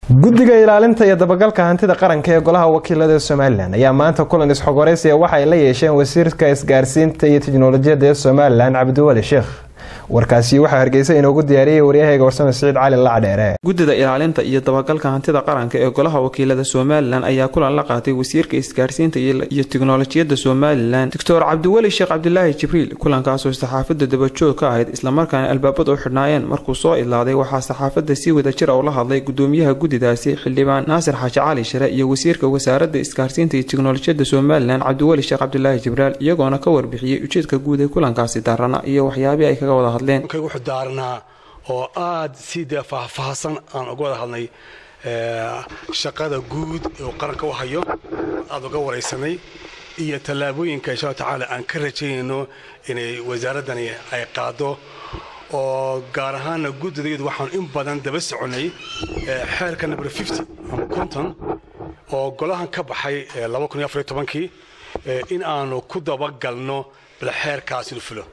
guddiga ilaalinta iyo dabagalka hantida qaranka ee golaha wakiilada somalilan ayaa maanta kulan isxogoreysiya waxa ay la yeesheen wasiirka isgaarsiinta iyo tiknolojiyadda ee somalilan cabdiwali sheekh warkaasi waxaa hargeysa inoogu diyaariyey waryahayga warsame siciid cali lacdheere guddida ilaalinta iyo dabagalka hantida qaranka ee golaha wakiilada somalilan ayaa kulan la qaatay wasiirka isgaarsiinta iyo tiknolojiyadda somalilan doctor cabdiweli sheekh cabdilaahi jibriil kulankaasoo saxaafadda dabajoog ka ahayd islamarkaana albaabada u xidhnaayeen markuu soo idlaaday waxaa saxaafadda si wadajir ula hadlay gudoomiyaha guddidaasi xildhibaan naasir xaaji cali shire iyo wasiirka wasaaradda isgaarsiinta iyo tiknolojiyadda somalilan cabdiweli sheekh cabdilaahi jibraal iyagoona ka warbixiyey ujeedka guud ee kulankaasi daarana iyo waxyaabihii ay kaga wada wuxuu daarnaa oo aad si dee faahfaahsan aan uga wada hadnay shaqada guud uu qaranka u hayo aada uga waraysanay iyo tallaabooyinka insha alla tacaala aan ka rajaynayno inay wasaaraddani ay qaado oo gaar ahaana guddidayadu waxaan in badan daba soconay xeerka number fifty ama conton oo golahan ka baxay laba kun iyo afariyo tobankii in aanu ku dabagalno bal xeerkaasi fulo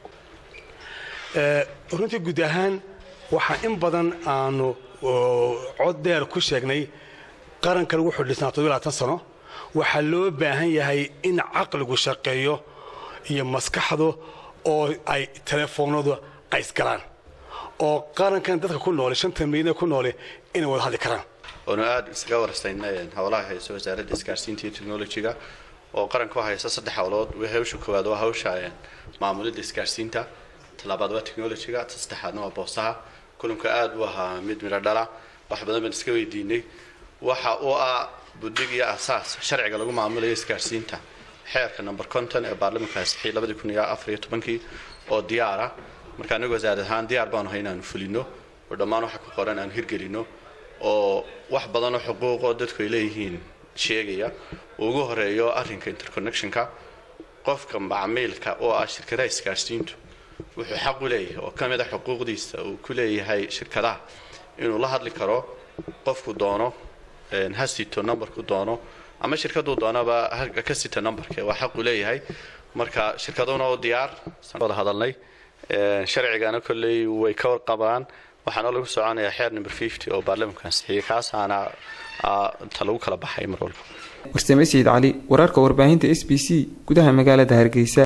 runtii guud ahaan waxaa in badan aanu cod dheer ku sheegnay qarankan wuxuu dhisnaa toddobaatan sano waxaa loo baahan yahay in caqligu shaqeeyo iyo maskaxdu oo ay telefoonadu qaysgalaan oo qarankan dadka ku noole shanta milyan ku noole inay wada hadli karaan oonu aada isaga warastaynay howlaha hayso wasaaradda isgaarsiinta iyo technolojiga oo qaranka u haysa saddex howlood hawsha koowaad waa hawsha maamulidda isgaarsiinta talabaad waa technolojiga ta saddexaadna waa boosaha kulanku aada u ahaa mid midho dhala wax badan baan iska weydiinay waxa uu ah buddig iyo asaas sharciga lagu maamulayo isgaarsiinta xeerka number conton ee baarlamanka ansixiyay labadii kun iyo afar iyo tobankii oo diyaara marka anigu wasaarad ahaan diyaar baanu hay inaanu fulino oo dhammaan waxa ku qoran aanu hirgelino oo wax badanoo xuquuqoo dadku ay leeyihiin sheegaya uu ugu horeeyo arrinka interconnectionka qofka macmiilka oo ah shirkadaha isgaarsiintu wuxuu xaq u leeyahay oo ka mid a xuquuqdiisa uu ku leeyahay shirkadaha inuu la hadli karo qofku doono ha sito numberku doono ama shirkaduu doonaba ka sita numberka waa xaq uu leeyahay marka shirkaduna oo diyaar wada hadalnay sharcigana kolley way ka warqabaan waxaana lagu soconayaa xeer number fifty oo baarlamanka ansixiyey kaasaana ta lagu kala baxay mar walba warsame sayid cali wararka warbaahinta s b c gudaha magaalada hargeysa